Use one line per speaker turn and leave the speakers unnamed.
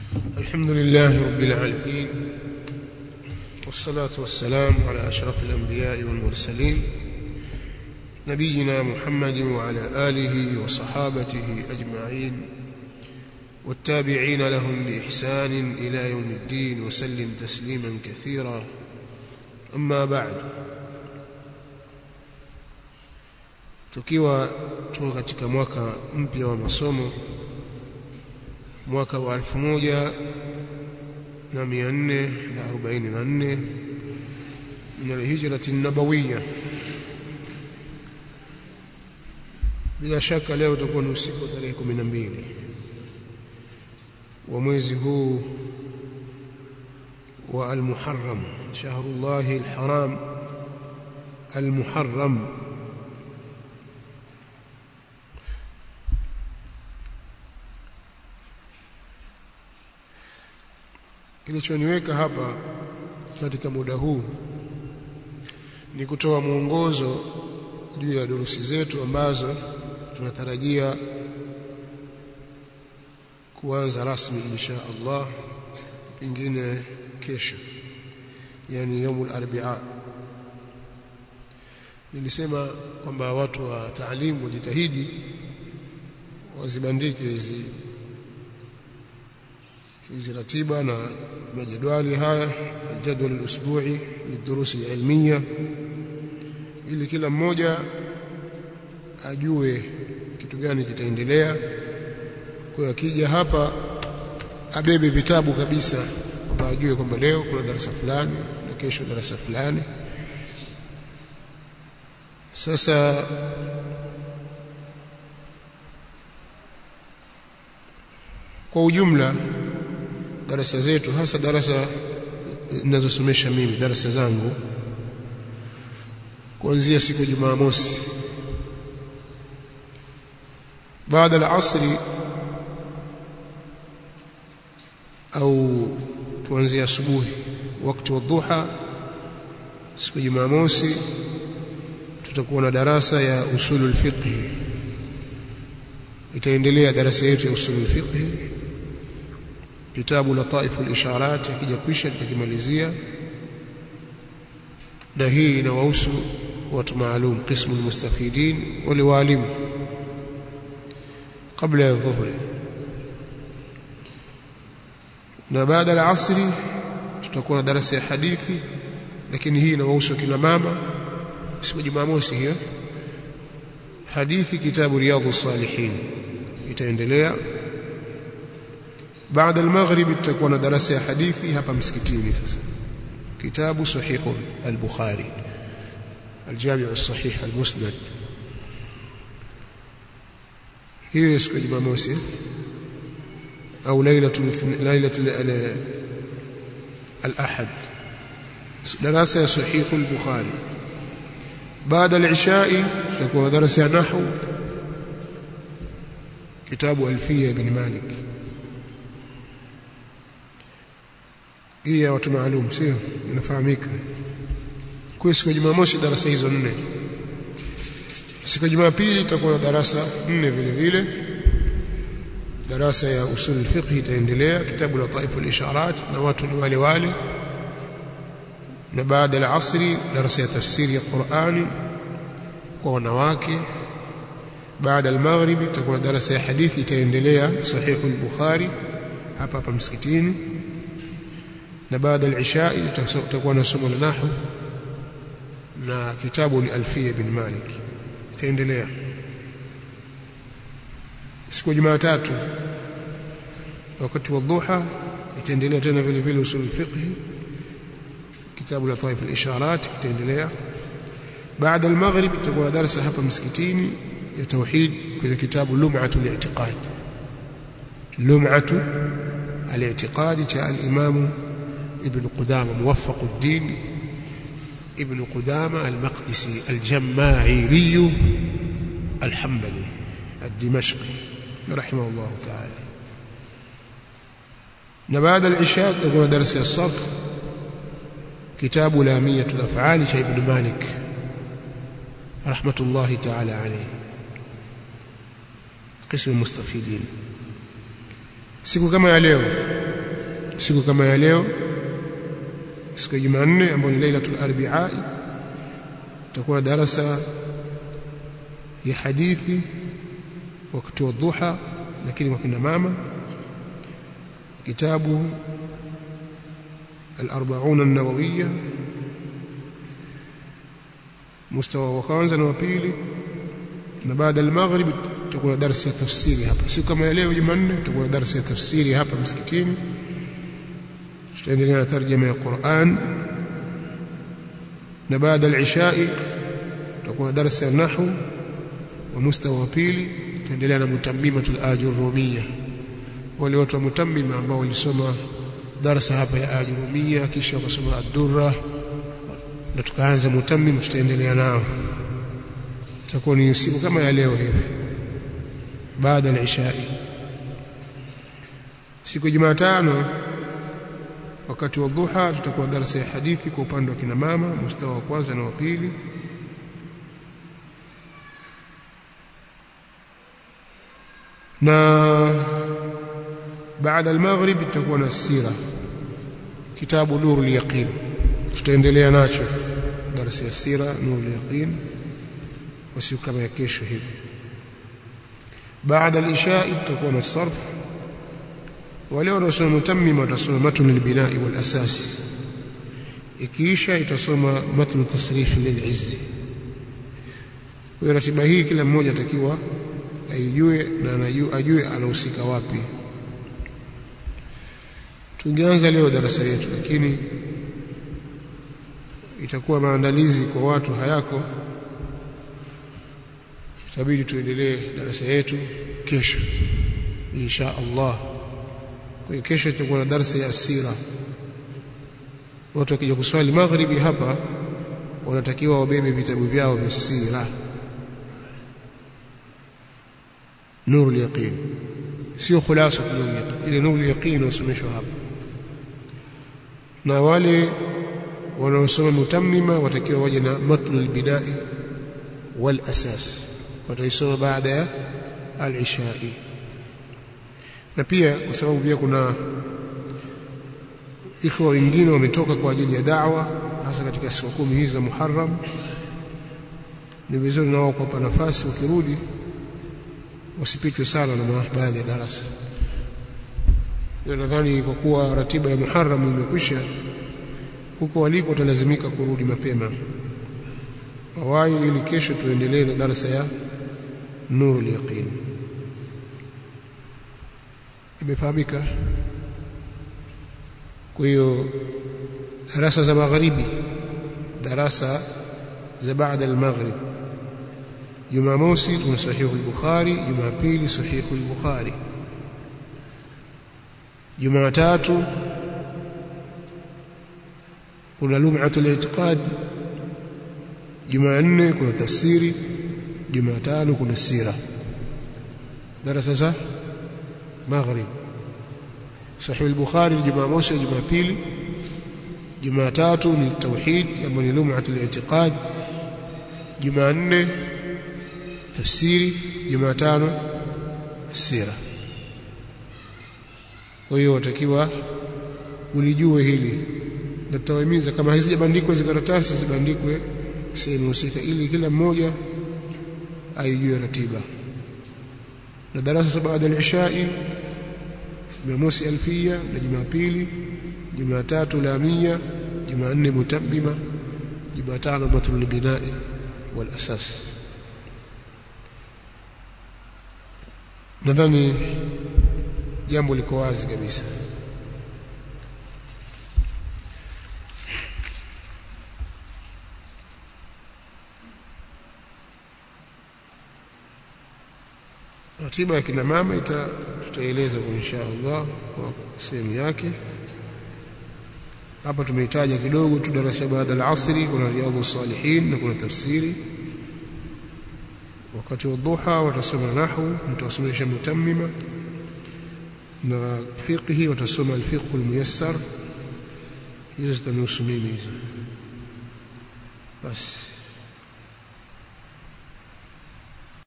الحمد لله رب العالمين والصلاة والسلام على أشرف الأنبياء والمرسلين نبينا محمد وعلى آله وصحابته أجمعين والتابعين لهم بإحسان إلى يوم الدين وسلم تسليما كثيرا أما بعد tukiwa tuko katika mwaka mpya wa masomo mwaka wa 1444 min alhijrati nabawiyya bila shaka leo utakuwa ni usiku wa tarehe 12 wa mwezi huu wa al-Muharram shahrullahi al-haram al-Muharram kilichoniweka hapa katika muda huu ni kutoa mwongozo juu ya durusi zetu ambazo tunatarajia kuanza rasmi insha Allah pengine kesho yani yaumul arbaa nilisema kwamba watu wa taalimu wajitahidi wazibandike hizi hizi ratiba na majadwali haya jadwal al-usbu'i lidurusi ilmiya ili kila mmoja ajue kitu gani kitaendelea kwa akija hapa abebe vitabu kabisa kwamba ajue kwamba leo kuna darasa fulani na kesho darasa fulani sasa kwa ujumla darasa zetu hasa darasa ninazosomesha mimi darasa zangu kuanzia siku Jumamosi baada ya asri au kuanzia asubuhi wakati wa dhuha siku Jumamosi tutakuwa na darasa ya usulul fiqh itaendelea darasa yetu ya usulul fiqh kitabu lataifu isharat akija kwisha tutakimalizia na hii inawahusu watu maalum qismu almustafidin wale walimu kabla ya dhuhuri na baada ya asri tutakuwa na darasa ya hadithi lakini hii inawahusu kina mama siku Jumamosi hiyo hadithi kitabu riyadhus salihin itaendelea بعد المغرب تكون دراسة حديثي هبا مسكتيني سasa كتاب صحيح البخاري الجامع الصحيح المسند هي siku ya Jumamosi au ليله ليله الاحد دراسه صحيح البخاري بعد العشاء تكون دراسه نحو كتاب الفيه بن مالك hii ya watu maalum sio inafahamika kwa siku ya Jumamosi darasa hizo nne siku ya Jumapili tutakuwa na darasa nne vile vile darasa ya usul fiqh itaendelea kitabu la taifu al-isharat na watu ni wale wale na baada ya asri darasa ya tafsiri ya Qur'ani kwa wanawake baada ya maghribi tutakuwa na darasa ya hadithi itaendelea sahihu al-bukhari hapa hapa msikitini na baada ya isha tutakuwa na somo la nahwu na kitabu ni Alfiya bin Malik itaendelea siku ya Jumatatu wakati wa dhuha itaendelea tena vile vile usul fiqh kitabu la Taif al-Isharat itaendelea baada ya maghrib tutakuwa na darasa hapa msikitini ya tauhid kwenye kitabu Lum'atu al-I'tiqad Lum'atu al-I'tiqad cha al-Imam ابن قدامة موفق الدين ابن قدامة المقدسي الجماعيري الحنبلي الدمشقي رحمه الله تعالى بعد العشاء تكون درس الصف كتاب لامية الأفعال شيخ ابن مالك رحمة الله تعالى عليه قسم المستفيدين siku kama ya leo siku kama ya leo siku ya Jumanne ambayo ni Lailatul Arbi'a tutakuwa darasa ya hadithi wakati wa dhuha lakini kwa kina mama kitabu al-40 an-nawawiyya mustawa wa kwanza na wa pili na baada al-maghrib tutakuwa darasa ya tafsiri hapa siku kama ya leo Jumanne tutakuwa darasa ya tafsiri hapa msikitini tutaendelea na tarjuma ya Qur'an na baada al-isha tutakuwa darasa ya nahwu wa mustawa wa pili tutaendelea na mutammimatul ajurumiyya wale watu wa mutammima ambao walisoma darasa hapa ya ajurumiyya kisha wakasoma ad-durra na tukaanza mutammim tutaendelea nao itakuwa ni siku kama ya leo hivi baada ya isha siku ya Jumatano wakati wa dhuha tutakuwa darasa ya hadithi kwa upande wa kina mama mustawa wa kwanza na wa pili na baada al-maghrib tutakuwa na sira kitabu nurul yaqin tutaendelea nacho darasa ya sira nurul yaqin kwa siku kama ya kesho hivi baada al-isha tutakuwa na sarf wale wanaosoma mutammima watasoma matn al-binai wal asas ikiisha itasoma matn tasrif lil-izzi kwa ratiba hii kila mmoja atakiwa aijue na anajue ajue anahusika wapi tungeanza leo darasa yetu lakini itakuwa maandalizi kwa watu hayako itabidi tuendelee darasa yetu kesho insha Allah kwa hiyo kesho tutakuwa na darasa ya asira watu wakija kuswali maghribi hapa wanatakiwa wabebe vitabu vyao vya sira nuru yaqin sio khulasa nuru yaqin ile nuru yaqin usomeshwa hapa na wale wanaosoma mutammima watakiwa waje na matnul bidai wal asas wataisoma baada ya al-ishai na pia kwa sababu pia kuna ikhwa wengine wametoka kwa ajili ya da'wa hasa katika siku kumi hizi za Muharram ni vizuri nao kuwapa nafasi ukirudi wasipitwe sana na baadhi ya darasa ndio nadhani kwa kuwa ratiba ya Muharram imekwisha huko waliko watalazimika kurudi mapema wawai ili kesho tuendelee na darasa ya nurul yaqin imefahamika kwa hiyo darasa za magharibi darasa za baada al-maghrib Jumamosi tuna sahihu al-Bukhari, Jumapili sahihu al-Bukhari. Jumatatu kuna lum'atul i'tiqad. Jumanne kuna tafsiri, Jumatano kuna sira. Darasa za maghrib. Sahihu al-Bukhari Jumamosi, Jumapili. Jumatatu ni tauhid, ambayo ni lum'atul i'tiqad. Jumanne tafsiri Jumatano sira kwa hiyo watakiwa ulijue hili na tutawahimiza kama hazijabandikwa hizo karatasi zibandikwe sehemu husika ili kila mmoja aijue ratiba na darasa baada ya ishai Jumamosi alfia na Jumapili Jumatatu lamia Jumanne mutammima Jumatano matlul binai wal asas nadhani jambo liko wazi kabisa ratiba ya kina mama ita tutaeleza kwa insha Allah kwa sehemu yake hapa tumehitaja kidogo tu darasa baada ya asri kuna riyadhus salihin na kuna tafsiri wakati wa dhuha watasoma nahwu mtasomesha mutammima na fiqhi watasoma alfiqh almuyassar hizo zitanusu mimi hizo basi